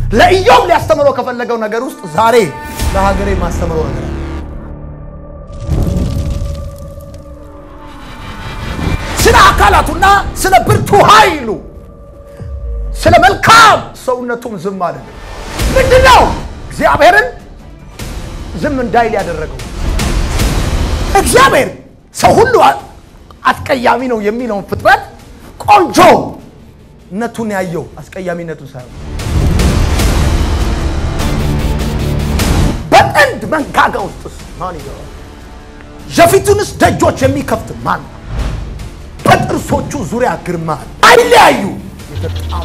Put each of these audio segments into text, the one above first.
ለኢዮብ ሊያስተምረው ከፈለገው ነገር ውስጥ ዛሬ ለሀገሬ ማስተምረው ነገር አለ። ስለ አካላቱና ስለ ብርቱ ኃይሉ ስለ መልካም ሰውነቱም ዝም አለ። ምንድን ነው እግዚአብሔርን ዝም እንዳይል ያደረገው? እግዚአብሔር ሰው ሁሉ አስቀያሚ ነው የሚለውን ፍጥረት ቆንጆነቱን ያየው አስቀያሚነቱን ሳይሆን በጥንድ መንጋጋ ውስጥስ ማን ይገባል? የፊቱንስ ደጆች የሚከፍት ማን ነው? በጥርሶቹ ዙሪያ ግርማ አይለያዩ የተጣሙ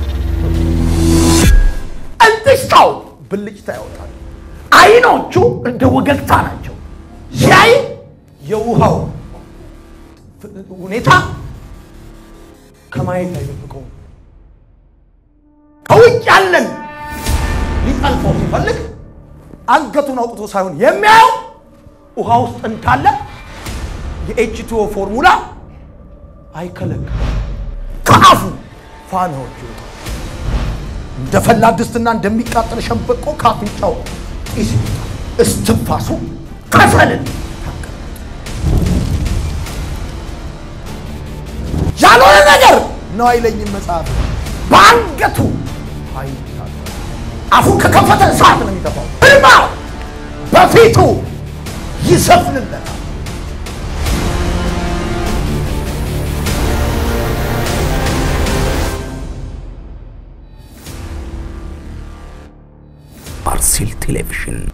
እንጥሽታው ብልጭታ ያወጣል። አይኖቹ እንደ ወገግታ ናቸው። ሲያይ የውሃው ሁኔታ ከማየት አይደብቀውም። ከውጭ ያለን ሊጠልፈው ሲፈልግ አንገቱን አውጥቶ ሳይሆን የሚያየው ውሃ ውስጥ እንዳለ የኤችቲኦ ፎርሙላ አይከለክልም። ከአፉ ፋናዎች ይወጣል። እንደ ፈላ ድስትና እንደሚቃጠል ሸንበቆ ካፍንጫው ጢስ ይወጣል። እስትንፋሱ ከሰልን ያልሆነ ነገር ነው አይለኝም መጽሐፍ። በአንገቱ ኃይል ይታጠቃል። አፉን ከከፈተ እሳት ነው የሚተፋው። ግርማ በፊቱ ይሰፍንለታል። አርሲል ቴሌቪዥን